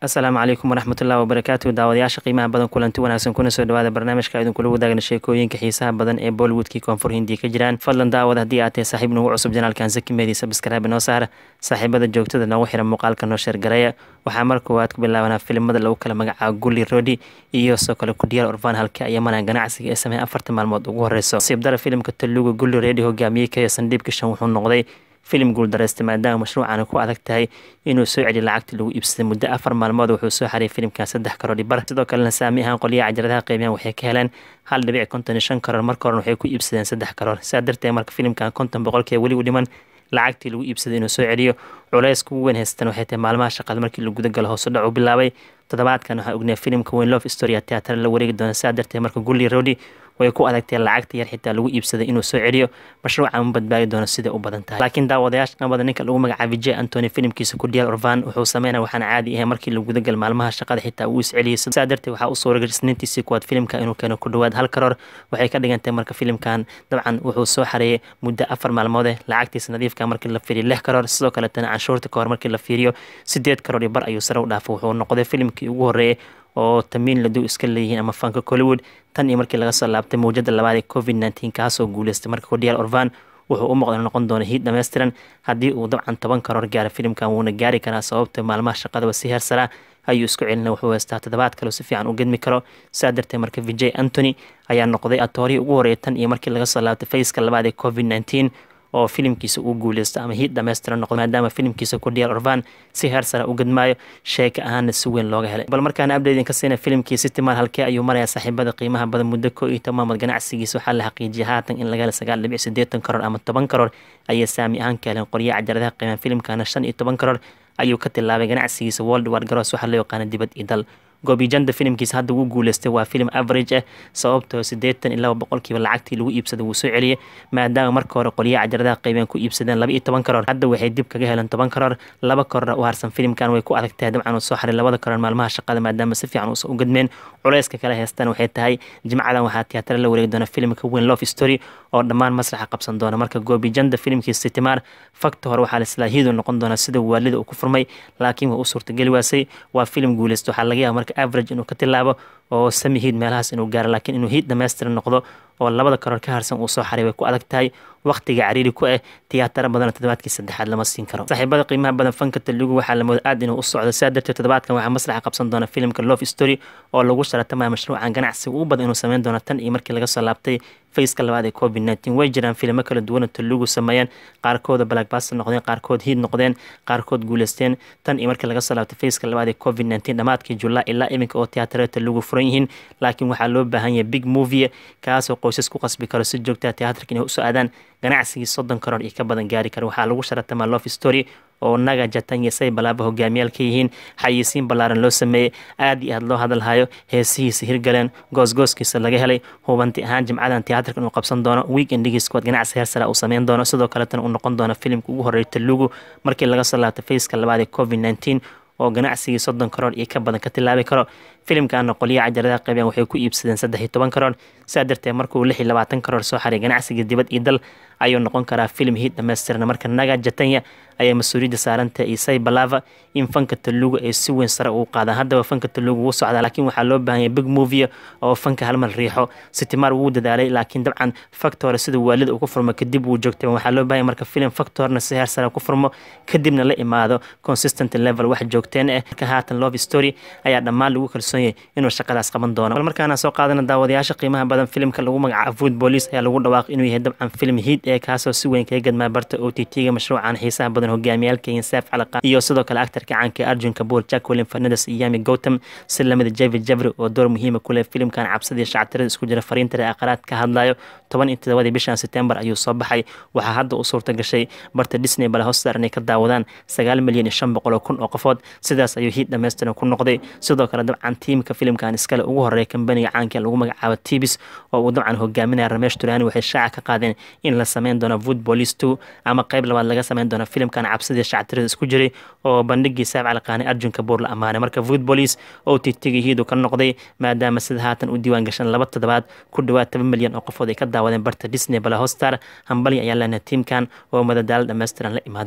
asalaamu calaykum waraxmatullahi wabarakaatu daawadayaasha qiimaha badan kulanti wanaagsan kuna soo dhawaada barnaamijka idinkula wadaagna sheekooyinka xiisaha badan ee bollywoodkii koonfur hindiya ka jiraan fadlan daawad haddii aad tahay saaxiib nagu cusub janaalkan zaki meedi sabskraibe noo saar saaxiibada joogtada noogu xira muuqaalka noo sheergareeya waxaa mar koowaad ku bilaabanaa filimada lagu kala magacaabo gulli rodi iyo soo kale kudiyaal orvan halka ayamana ganacsiga ee sameeya afartan maalmood ugu horeyso siibdara filimka taluga gulli redi hogaamiyey kaya sandhiib kishan wuxuu noqday filim guuldareystay maadaama mashruucana ku adag tahay inuu soo celiyo lacagtii lagu iibsaday muddo afar maalmood wuxuu soo xariyay filimkan saddex karoor bar sidoo kalena saami ahaan qolyaha cajaladaha qiimeyan waxay ka heleen hal dhibic konton iyo shan karoor marka horena waxay ku iibsadeen saddex karoor sidaa darteed marka filimkan konton boqolkiiba weli u dhiman lacagtii lagu iibsaday inuu soo celiyo culays kugu weyn haystan waxay tahay maalmaha shaqada markii la guda galo hoos u dhac u bilaabay toddobaadkan waxaa ognaya filimka weyn love story teatara la wareegi doona sidaa darteed marka gulli rodi way ku adagtee lacagta yar xitaa lagu iibsaday inuu soo celiyo mashruuca ma badbaadi doono siday u badan tahay laakiin daawadayaasha qanbada ninka lagu magacaabay j antony filimkiisa kudiyaal orvan wuxuu sameynaya waxaana caadi ahay markii la gudagal maalmaha shaqada xitaa uu isceliyay sidaa darteed waxaa u suuragal isniintiisii kuwaad filimka inuu keeno ku dhawaad hal karoor waxay ka dhigantahay marka filimkan dabcan wuxuu soo xareeyay muddo afar maalmoode lacagtiisa nadiifka markii la fiiriyo lix karoor sidoo kaletana canshuurta kahor markii la fiiriyo sideed karoor iyo bar ayuu sare u dhaafay wuxuu noqday filimkii ugu horreeyay oo tamiin ladu iska leeyihiin ama fanka collywood tan iyo markii laga soo laabtay mawjada labaad ee covid nneteen kaasoo guuleystay marka kodiyaal orvan wuxuu u muuqda noqon doona hiid dhammaystiran haddii uu dabcan toban karoor gaara filimkan wuuna gaari karaa sababta maalmaha shaqadaba si heersaraa ayuu isku celina wuxuu heystaa toddobaad kaleo si fiican u gedmi karo sidaa darteed marka vijay antony ayaa noqday atoorihii ugu horreeyay tan iyo markii laga soo laabtay fayska labaad ee covid nneteen oo filimkiisa uu guuleysto ama hiid dhammaystiran noqdo maadaama filimkiisa kudiyaal orvan si heer sare u gadmaayo sheeka ahaana si weyn looga helay bal markaana abdedin ka siina filimkii sitimaal halkee ayuu marayaa saaxiibada qiimaha badan muddo koo iyo toban maalmood ganacsigiisa waxaa la xaqiijiyay haatan in laga hela sagaal dhibic siddeetan karoor ama toban karoor ayay saami ahaan ka heleen qoryaha cajaladaha qiimaha filimkana shan iyo toban karoor ayuu ka tilaabay ganacsigiisa world war garoos waxaa loo yaqaana dibad iyo dal goobijanda filimkiisa hadda wuu guuleystay waa filim average ah sababtoo siddeetan iyo laba boqolkiiba lacagtii lagu iibsaday wuu soo celiyey maadaama marka hore qolyaha cajaladaha qaybeen ku iibsadeen laba iyo toban karoor hadda waxay dib kaga heleen toban karoor laba karoor u harsan filimkan way ku adagtahay dabcan uu soo xaray labada karoor maalmaha shaqada maadaama si fiican uusan u gadmeen culayska kale heystaan waxay tahay jimcadan waxaa tiyaatara la wareegi doona filimka weyn love story oo dhammaan masraxa qabsan doona marka goobijanda filimkiisa sitimaar fakta hore waxaa laislaa hiidu noqon doona sida waalida uu ku furmay laakiin waa u suurtageli waasay waa filim guuleysta waxaa laga yaaba marka average inuu ka tilaabo oo sami hiid meelahaas inuu gaaro laakiin inuu hiid dhammaystiran noqdo oo labada karoor ka harsan uu soo xaray way ku adag tahay waqtiga cariiri ku ah tiyaatara badan toddobaadkii saddexaad lama siin karo saaxiibada qiimaha badan fanka talugu waxaa lamooda aad inuu u socdo sidaa darteed toddobaadkan waxaa maslaxa qabsan doona filimka love story oo lagu sharatamaya mashruucan ganacsiga ugu badan inuu sameyn doono tan iyo markii laga soo laabtay fayska labaad ee covid nneteen way jiraan filimo kala duwana talugu sameeyeen qaarkooda blackbaster noqdeen qaarkood hiid noqdeen qaarkood guuleysteen tan iyo markii laga soo laabtay fayska labaad ee covid nneteen dhammaadkii julaa ilaa iminka oo tiyaatarada talugu furan yihiin laakiin waxaa loo baahan yahay big movie kaasoo qoysas ku qasbi karo si joogtaa tiyaatarka inay usoo aadaan ganacsigii soddon karoor iyo ka badan gaari kara waxaa lagu sharatamaa love story oo naga jatan iyo say balaaba hogaamiyaal ka yihiin xayisiin ballaaran loo sameeyey aad iyo aad loo hadalhayo heesihiisa hirgaleen goosgooskiisa laga helay hubanti ahaan jimcadan tiyaatarka inuu qabsan doono weekendigiis kuwaad ganacsi heer sara uu sameyn doono sidoo kaletana uu noqon doono filimka ugu horreeyay talugu markii laga soo laabtay fayska labaad ee covid nneteen oo ganacsigii soddon karoor iyo ka badan ka tilaabi karo filimkana qolyaha cajaladaha qaybeen waxay ku iibsadeen saddex iyo toban karoor sidaa darteed markuu lix iyo labaatan karoor soo xaray ganacsigii dibad iyo dal ayuu noqon karaa filim hiid dhammaystiran marka naga jatanya ayaa mas-uuliyadda saarantah isai balava in fanka talugu ay si weyn sare ugu qaadaan haddaba fanka talugu wuu socdaa laakiin waxaa loo baahanya big movie oo fanka halmar riixo sitimaar wuu dadaalay laakiin dabcan factor sida waalida uu ku furmo kadib wuu joogtay waxaa loo bahanya marka filim factorna si heer sare ku furmo kadibna la imaado consistent level wax joogteen ah marka haatan love story ayaa dhammaan lagu kalsoon yahay inuu shaqadaas qaban doono bal markaana soo qaadana daawadayaasha qiimaha badan filimka lagu magacaabo food police ayaa lagu dhawaaqay inuu yahay dabcan film hiid ee kaasoo si weyn kaga gadmaa barta o t t-ga mashruucan xiisaha badan hogaamiyaalka insaaf calaqa iyo sidoo kale actarka caanka arjun kabuur jacqueline fernandes iyo yami gautam si lamida javid jabri oo door muhiima ku leh filimkan cabsadii shactirada isku jira fariinta ree aqaraad ka hadlayo toban iyo todobadii bishan setembar ayuu soo baxay waxaa hadda u suurta gashay barta disney bale hostar inay ka daawadaan sagaal milyan iyo shan boqol oo kun oo qofood sidaas ayuu hiid dhammaystiran ku noqday sidoo kale dabcan tiimka filimkan iskale ugu horeeya kambaniga caanka lagu magacaabo tibis oo uu dabcan hogaaminaya ramesh turani waxay shaaca ka qaadeen in la sameyn doono vood police two ama qayb labaad laga sameyn doono filimkan cabsidii shactirada isku jiray oo bandhigii saaf calaqaani arjun kabuur la ammaanay marka vood police oo titiga hiidu ka noqday maadaama sida haatan u diiwaan gashan laba toddobaad ku dhawaad toban milyan oo qofood ay ka daawadeen barta disney bala hostar hambali ayaa leenahay tiimkan oo madadaalo dhammaystiran la imaadeen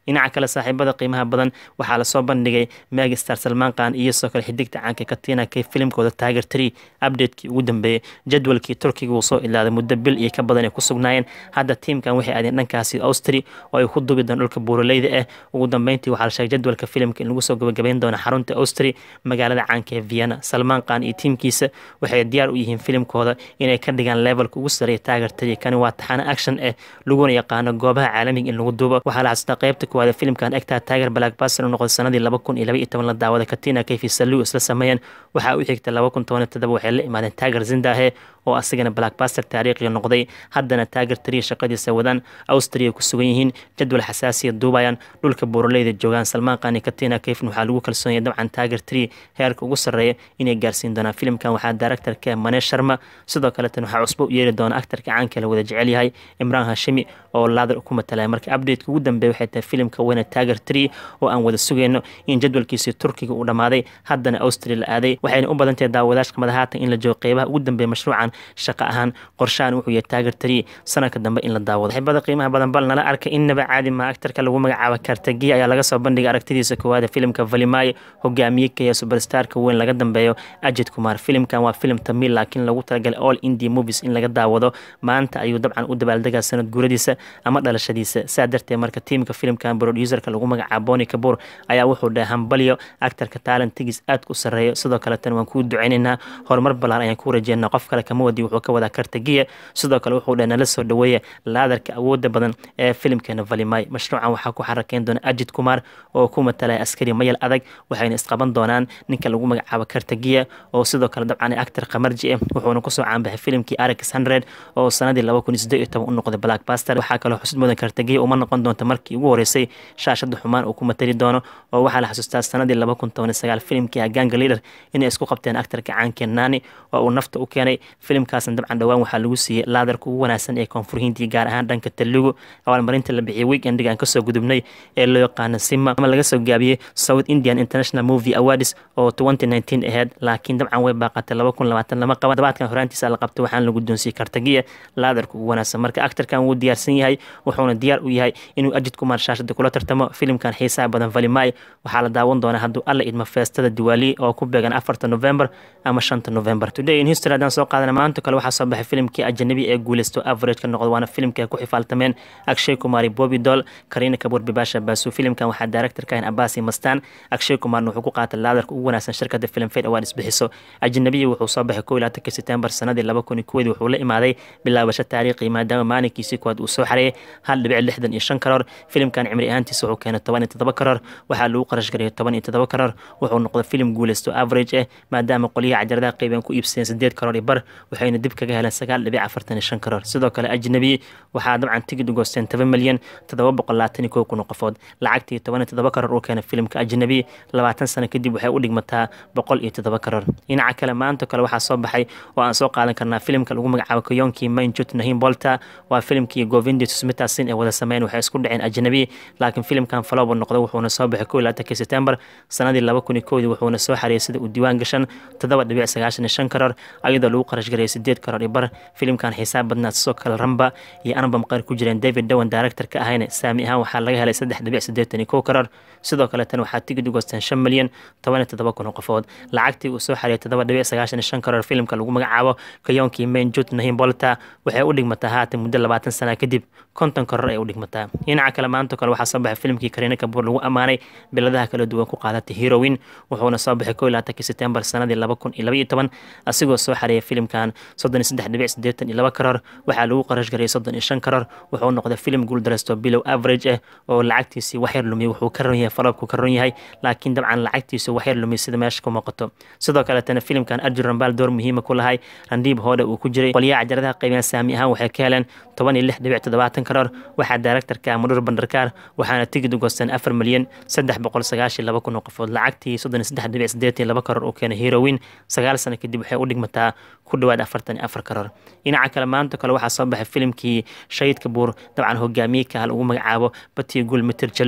dhinaca kale saaxiibada qiimaha badan waxaa lasoo bandhigay megastar salmaan khan iyo soo kale xidigta caanka katina kay filimkooda tiger tree updatekii ugu dambeeyey jadwalkii turkiga uu soo ilaaday muddo bil iyo ka badan ay ku sugnaayeen hadda tiimkan waxay aadeen dhankaasi austri oo ay ku dubi doon dhulka buuraleyda ah ugu dambeyntii waxaa la sheegay jadwalka filimka in lagu soo gabagabeyn doono xarunta austri magaalada caanka ee vienna salmaan khan iyo tiimkiisa waxay diyaar u yihiin filimkooda inay ka dhigaan levelka ugu sareeya tiger tree kani waa taxano action ah laguna yaqaano goobaha caalamiga in lagu duubo waxaa la xasuustaa qaybta kuwaad filimkan egtaa tiger blackbuster u noqday sanadii laba kun iyo laba iyo toban la daawada katina kayfi salu isla sameeyeen waxaa u xigta laba kun toban iyo todoba waxay la imaadeen tiger zindahe oo asigana blackbuster taariikhiga noqday haddana tiger tree shaqadiisa wadaan austria ku sugan yihiin jadwal xasaasiya duubayaan dhulka buuraleyda joogaan salmaan khan iyo katina kayfin waxaa lagu kalsoonyay dabcan tiger tree heerka ugu sarreeya inay gaarsiin doonaan filimkan waxaa directorka mane sharma sidoo kaletan waxaa cusbo u yeeri doona actarka caanka la wada jecel yahay imraan hashimi oo laadar ku matalaya marka updateka ugu dambeeya waxay tahay filimka weyne tiger tree oo aan wada sugayno in jadwalkiisii turkiga uu dhammaaday haddana austria la aaday waxayna u badantahay daawadaasha qamada haatan in la joogo qeybaha ugu dambeeya mashruucan shaqo ahaan qorshahan wuxuu yahay tiger tree sanadka dambe in la daawado xibada qiimaha badan bal nala arka innaba caadi ma actarka lagu magacaabo kartagiya ayaa laga soo bandhigay aragtidiisa koowaada filimka valimaayo hogaamiye kaya superstarka weyn laga dambeeyo ajid kumar filimkan waa filim tamil laakiin lagu talagalay all india movies in laga daawado maanta ayuu dabcan u dabaaldegaa sanad guuradiisa ama dhalashadiisa saa darteed marka tiimka filimkan producerka lagu magacaabo boni kabur ayaa wuxuu dhahay hambalyo actarka talentigiis aadka u sarreeyo sidoo kaletan waan kuu duceynaynaa horumar ballaan ayaan ku rajeynaa qof kale kama wadi wuxuu ka wadaa kartagiya sidoo kale wuxuu dhahay nala soo dhaweeya laadarka awooda badan ee filimkeena valimay mashruucan waxaa ku xarakeyn doona ajid kumar oo ku matalaya askari mayal adag waxayna isqaban doonaan ninka lagu magacaabo kartagiya oo sidoo kale dabcan actar kamarji ah wuxuuna kusoo caanbaxay filimkii arix hundred oo sanadii laba kun iyo siddeed iyo toban u noqday blackbuster waxaa kaloo xusud mudan kartagiya uma noqon doonta markii ugu horeysay shaashada xumaan uu ku matali doono oo waxaa la xasuustaa sanadii laba kun toban iyo sagaal filimkii aganga leader inay isku qabteen actarka caankeen nani oo uu nafta u keenay filimkaasna dabcan dhowaan waxaa lagu siiyey laadarka ugu wanaagsan ee koonfur hindiya gaar ahaan dhanka telugu abaalmarinta la bixiyay weekendiga aan kasoo gudubnay ee loo yaqaano sima ama laga soo gaabiyey south indian international movie awards oo twenty nineteen aheyd laakiin dabcan way baaqatay laba kun labaatan lama qaban dabaadkan horaantiisa la qabtay waxaana lagu doonsiyey kartagiya laadarka ugu wanaagsan marka actarkan wuu diyaarsan yahay wuxuuna diyaar u yahay inuu ajid kumar shaashada kula tartamo filimkan xiisaha badan valimay waxaa la daawan doonaa hadduu alla idmo feestada diwaali oo ku beegan afarta november ama shanta november today in history haddaan soo qaadana maanta kale waxaa soo baxay filimkii ajanabi ee guuleysto average ka noqdo waana filimkii ay ku xifaaltameen akshay kumari bobby doll karina kabur bibasha basu filimkan waxaa directorka ahin abasi mastan akshay kumarna wuxuu ku qaatay laadarka ugu wanaagsan shirkada film fade awards bixiso ajanabiya wuxuu soo baxay kow iyo labaatanka september sanadii laba kun iyo kowdii wuxuu la imaaday bilaabasho taariikhi maadaama maalinkiisii koowaad uu soo xareeyay hal dhibic lixdan iyo shan karoor filimkan cimri ahaantiisa wuxuu keenay toban iyo toddoba karoor waxaa lagu qarash gariyay toban iyo toddoba karoor wuxuu noqday filim guuleysto average ah maadaama qolyaha cajaradaha qeyban ku iibsadeen sideed karoor iyo bar waxayna dib kaga heleen sagaal dhibic afartan iyo shan karoor sidoo kale ajnabi waxaa dabcan tigid u goosteen toban milyan toddoba boqol labaatan iyo kow kun oo qofood lacagtii toban iyo toddoba karoor uu keenay filimka ajnabi labaatan sano kadib waxay u dhigmataa boqol iyo toddoba karoor dhinaca kale maanta kale waxaa soo baxay oo aan soo qaadan karnaa filimka lagu magacaabo kayonkii mainjut nahim bolta waa filimkii govindi susmitasin ee wada sameyn waxay isku dhaceen ajnabi laakiin filimkan falobo noqday wuxuuna soo baxay kow iyo labaatanki september sanadii laba kun iyo kowdii wuxuuna soo xareeyay sida uu diiwaan gashan toddoba dhibic sagaashan iyo shan karoor ayadoo lagu qarash garayay sideed karoor iyo bar filimkan xisaab badnaa sidoo kale ramba iyo anbam qeyr ku jireen david dowan director ka ahayna saami ahaan waxaa laga helay saddex dhibic siddeetan iyo kow karoor sidoo kale tan waxaa tigid u goosteen shan milyan toban iyo toddoba kun oo qofood lacagtii uu soo xareeyay toddoba dhibic sagaashan iyo shan karoor filimka lagu magacaabo kayoonkii main jut nahim bolta waxay u dhigmataa haatan muddo labaatan sana kadib konton karoor ay u dhigmataa dhinaca kale maanta kale waxaa soo baxay filimkii kariina kabuur lagu ammaanay biladaha kala duwan ku qaadatay heroin wuxuuna soo baxay kow iyo labaatanki september sanadii laba kun iyo laba iyo toban asigoo soo xareeyay filimkan soddon iyo saddex dhibic siddeetan iyo laba karoor waxaa lagu qarash garayay soddon iyo shan karoor wuxuu noqday filim guuldareysto bilow average ah oo lacagtiisii waxyar lumiyay wuxuu ka ron yahay falobku ka ron yahay laakiin dabcan lacagtiisu waxyar lumiyay sida meesha ku muuqato sidoo kaletana filimkan arjun rambaal door muhiima ku lahay randiib hoodha uu ku jiray qolyaha cajaradaha qaybeen saami ahaan waxay ka heleen toban iyo lix dhibic toddobaatan karoor waxaa directorka mudhur bandarkaar waxaana tigid u goosteen afar milyan saddex boqol sagaashiyo laba kun oo qofood lacagtii soddon iyo saddex dhibic siddeetan iyo laba karoor uu keenay heroin sagaal sano kadib waxay u dhigmataa ku dhowaad afartan iyo afar karoor dhinaca kale maanta kale waxaa soo baxay filimkii shahidka buur dabcan hogaamiye kahal ugu magacaabo batiyo gul mitir jallu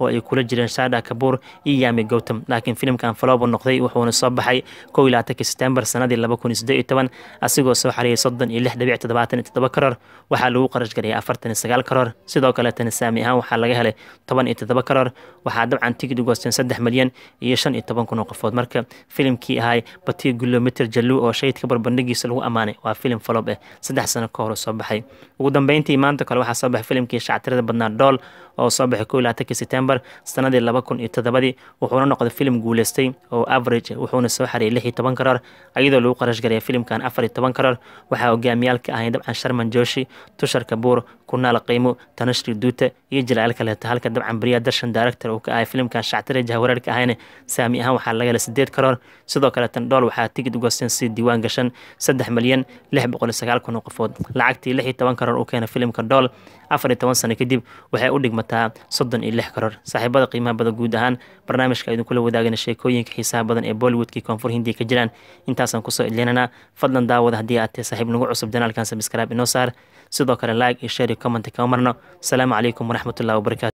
oo ay kula jireen shada kabuur iyo yami gowtam laakiin filimkan falobo noqday wuxuuna soo baxay kow iyo labaatanki setembar sanadii laba kun iyo siddeed iyo toban asigoo soo xareeyay soddon iyo lix dhibic toddobaatan iyo toddoba karoor waxaa lagu qarash gariyay afartan iyo sagaal karoor sidoo kaleetana saami ahaan waxaa laga helay toban iyo toddoba karoor waxaa dabcan tigid u goosteen saddex milyan iyo shan iyo toban kun oo qofood marka filimkii ahay batiyo gulometer jallu oo shahidka barbandhigiisa lagu ammaanay waa filim falob eh saddex sano ka hor soo baxay ugu dambeyntii maanta kale waxaa soo baxay filimkii shactirada badnaa dool oo soo baxay kow iyo labaatanki setembar sanadii laba kun iyo toddobadii wuxuuna noqday filim guuleystay oo average wuxuuna soo xareeyay lix iyo toban karoor iyadoo lagu qarash garaya filimkan afar iyo toban karoor waxaa hogaamiyaalka ahayn dabcan sharman joshi tushar kabuur kunaal qiimo tanashri duuta iyo jalaal kaleeto halka dabcan beriya darshan director uu ka ahay filimkan shactire jahwareerka ahayna saami ahaan waxaa laga helay sideed karoor sidoo kaleetan dhool waxaa tigid u goosteen si diiwaan gashan saddex milyan lix boqol iyo sagaal kun oo qofood lacagtii lix iyo toban karoor u keena filimka dhool afar iyo toban sano kadib waxay u dhigmataa soddon iyo lix karoor saaxiibada qiimaha badan guud ahaan barnaamijka idinkula wadaagana sheekooyinka xiisaha badan ee bollywoodkii koonfur hindiya ka jiraan intaasaan kusoo idlinanaa fadlan daawada haddii aad tahay saaxiib nagu cusub janaalkan sabskraib inoo saar sidoo kale like iyo share iyo comment kama marno asalaamu calaykum waraxmatullahi wabarakatu